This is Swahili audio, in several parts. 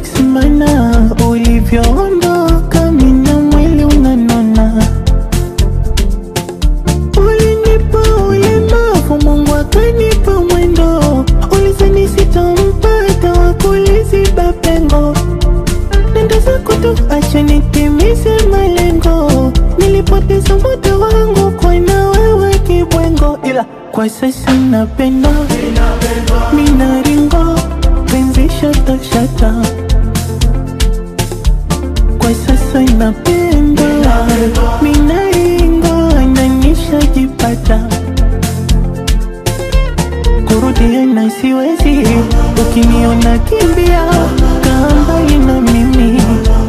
ex mana ulivyoondoka mina mwili unanona ulinipa ulemavu mungu akanipa mwendo ulizani sitampata wakuliziba pengo nenda zako tu acha nitimize malengo nilipoteza muda wangu kwa na wewe kibwengo ila kwa sasa napenda minaringo penzi shata shata kwa sasa napenda minaringo nanishajipata kurudiana siwezi ukiniona kimbia kaa mbali na mimi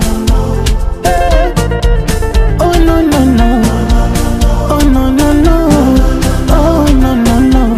Oh no no no Oh no no no Oh no no no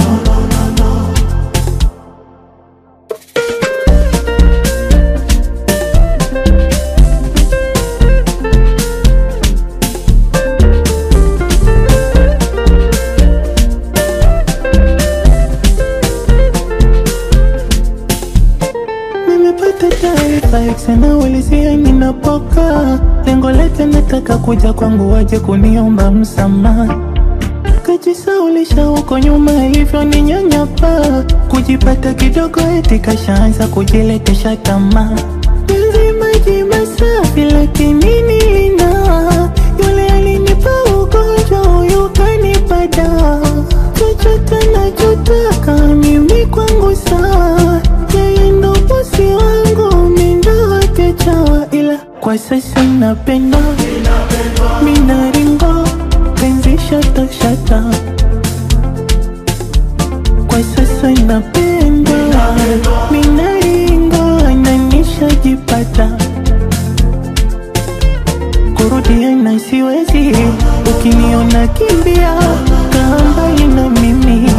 Nimepata taarifa sana ulizia ninapoka lengo lake nataka kuja kwangu waje kuniomba msamaha kajisaulisha huko nyuma hivyo ni nyanyapa kujipata kidogo eti kashaanza kujiletesha tamaa Penzi maji masafi lakini nilina yule alinipa ugonjwa huyu kanipa dawa chochote nachotaka mimi kwangu sawa yeye ndo bosi wangu mindo wake chawa ila kwa sasa napenda minaringo penzi shata shata kwa sasa napenda minaringo ananishajipata kurudiana siwezi ukiniona kimbia kaa mbali na mimi